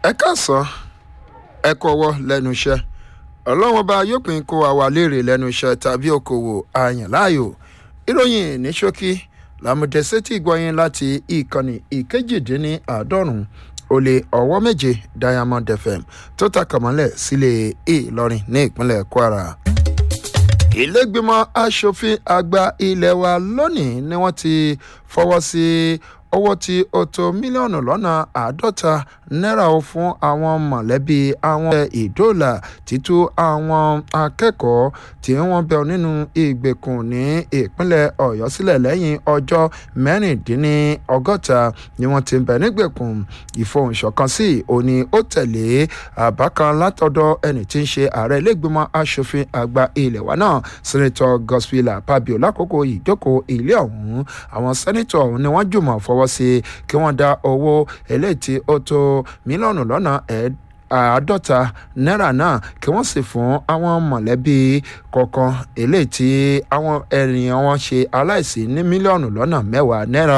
ẹ káàsán ẹ kọwọ́ lẹ́nu iṣẹ́ ọlọ́run ọba yóò pín kó wa wà léèrè lẹ́nu iṣẹ́ tàbí okòwò àyàn láàyò ìròyìn ní ṣókí làmùdẹ́sẹ́tì gbọ́yìn láti ìkànnì ìkejìdínláàádọ́rùn ó lé ọwọ́ méje diamond fm tó takàmọ́lẹ̀ sílé ìlọrin ní ìpínlẹ̀ kwara ìlẹ́gbìmọ̀ asòfin àgbà ilé wa lónìí ni wọ́n ti fọwọ́ sí owó tí ó tó mílíọ̀nù lọ́nà àádọ́ta náírà ó fún àwọn mọ̀lẹ́bí àwọn ìdóòlà títú àwọn akẹ́kọ̀ọ́ tí wọ́n bẹ nínú ìgbèkùn ní ìpínlẹ̀ ọ̀yọ́ sílẹ̀ lẹ́yìn ọjọ́ mẹ́rìndínlọ́gọ́ta ni wọ́n ti ń bẹ nígbèkùn ìfohùnṣọ̀kan sí òní ó tẹ̀lé àbá kan látọ̀dọ̀ ẹni tí ń ṣe ààrẹ ilégbèmọ̀ asòfin àgbà ilẹ̀ wa náà sẹ́nitọ́ gospela pabio lákòókò ìjókòó ilé ọ̀hún àwọn sẹ́nitọ̀ ọ̀hún ni wọ́n jùmọ̀ fọwọ́ sí kí wọ́n dá owó eléyìí tí ó tó mílíọ̀nù lọ́nà àádọ́ta náírà náà kí wọ́n sì fún àwọn mọ̀lẹ́bí kọ̀ọ̀kan eléyìí tí àwọn ènìyàn wọn ṣe aláìsí ní mílíọ̀nù lọ́nà mẹ́wàá náírà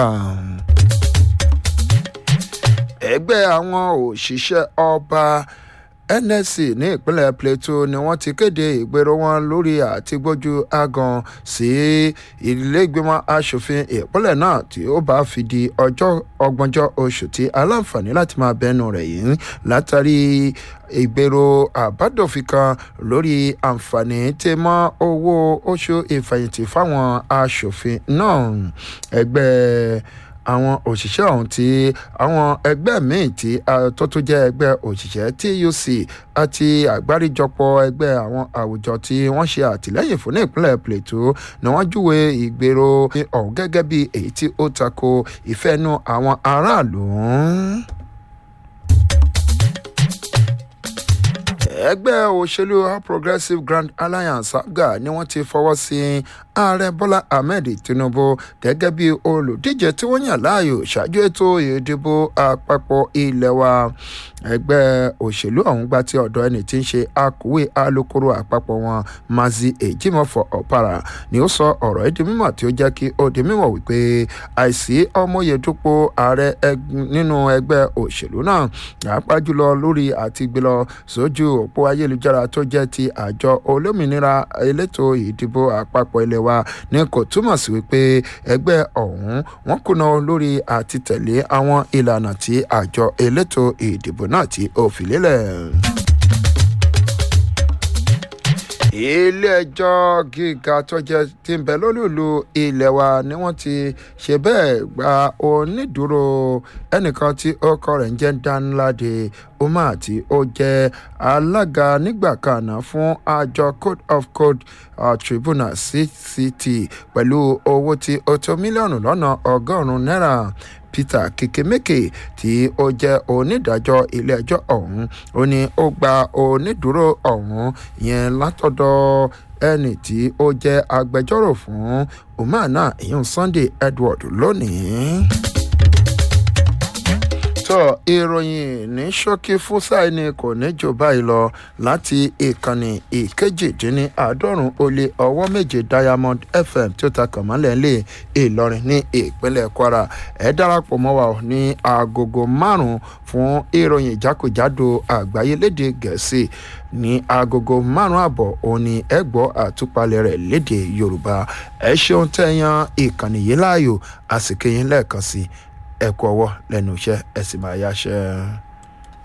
ẹgbẹ́ àwọn òṣìṣẹ́ ọba nsc ní ìpínlẹ̀ plateau ni wọ́n ti kéde ìgbèrò wọn lórí àtigbójú agan sí ilégbèmọ̀ asòfin ìpínlẹ̀ náà tí ó bá fi di ọjọ́ ọgbọ̀njọ́ oṣù tí aláǹfààní láti máa bẹnu rẹ̀ yìí látàrí ìgbèrò àbádòfin kan lórí àǹfààní tí mọ́ owó oṣù ìfẹ̀yìntì fáwọn asòfin náà ẹgbẹ́ àwọn òṣìṣẹ́ ọ̀hún tí àwọn ẹgbẹ́ míì tí tó tún jẹ́ ẹgbẹ́ òṣìṣẹ́ tuc àti àgbáríjọpọ̀ ẹgbẹ́ àwọn àwùjọ tí wọ́n ṣe àtìlẹ́yìn fún ní ìpínlẹ̀ plateau ni wọ́n júwe ìgbèrò ọ̀hún gẹ́gẹ́ bí èyí tí ó tako ìfẹ́nu àwọn aráàlú ẹgbẹ́ òṣèlú all progressives grand alliance abga ni wọ́n ti fọwọ́ sí ààrẹ bọ́lá ahmed tinubu gẹ́gẹ́ bí olùdíje tí wọ́n yàn láàyò ṣáájú ètò ìdìbò àpapọ̀ ilé wa ẹgbẹ́ òṣèlú ọ̀hún gba ti ọ̀dọ̀ ẹni tí ń ṣe akọ̀wé alukoro àpapọ̀ wọn mazi ejimofo ọ̀para ni ó sọ ọ̀rọ̀ ẹ̀dí mímọ̀ tí ó jẹ́ kí ó di mímọ̀ wípé àìsí ọmọyedúpọ̀ ààrẹ nínú ẹgbẹ́ òṣèlú náà pàápàá jùlọ lórí àti gbé lọ sójú òpó ayélujára tó jẹ́ ti àjọ olómìnira elétò ìdìbò àpapọ̀ ilé wa ní kò túmọ̀ sí wípé ẹgbẹ́ ọ̀hún wọ́n kùnà lórí àti tẹ̀lé àwọn ìlànà tí àjọ elétò ìdìbò náà tí ó fi lélẹ̀ ilé-ẹjọ́ gíga tó jẹ́ ti ń bẹ lólùlù ilé wa ni wọ́n ti ṣe bẹ́ẹ̀ gba onídùúró ẹnìkan tí ọkọ rẹ̀ ń jẹ́ danlade umar tí ó jẹ́ alága nígbà kan náà fún àjọ code of code uh, tribunal cct pẹ̀lú owó tí ó tó mílíọ̀nù lọ́nà ọgọ́rùn-ún náírà peter kekemeke tí ó jẹ́ onídàájọ́ ilé-ẹjọ́ ọ̀hún ó ní ó gba onídùúró ọ̀hún yẹn látọ̀dọ̀ ẹni tí ó jẹ́ agbẹjọ́rò fún umar náà ìyún sunday edward lónìí tó ìròyìn ní ṣókí fúsàì ni kò ní jù báyìí lọ láti ìkànnì ìkejìdínláàádọ́rùn ó lé ọwọ́ méje diamond fm tí ó ta kàn mọ́lẹ̀ lé ìlọrin ní ìpínlẹ̀ kwara ẹ darapọ̀ mọ́ wa ní agogo márùn-ún fún ìròyìn ìjákèjádò àgbáyé léde gẹ̀ẹ́sì ní agogo márùn àbọ̀ òun ni ẹ gbọ́ àtúpalẹ̀ rẹ̀ léde yorùbá ẹ ṣeun tẹ̀yàn ìkànnì yìí láàyò àsìkò yín lẹ́ẹ̀kan sí i ẹ kú ọwọ́ lẹ́nu iṣẹ́ ẹ sì máa yáṣẹ́.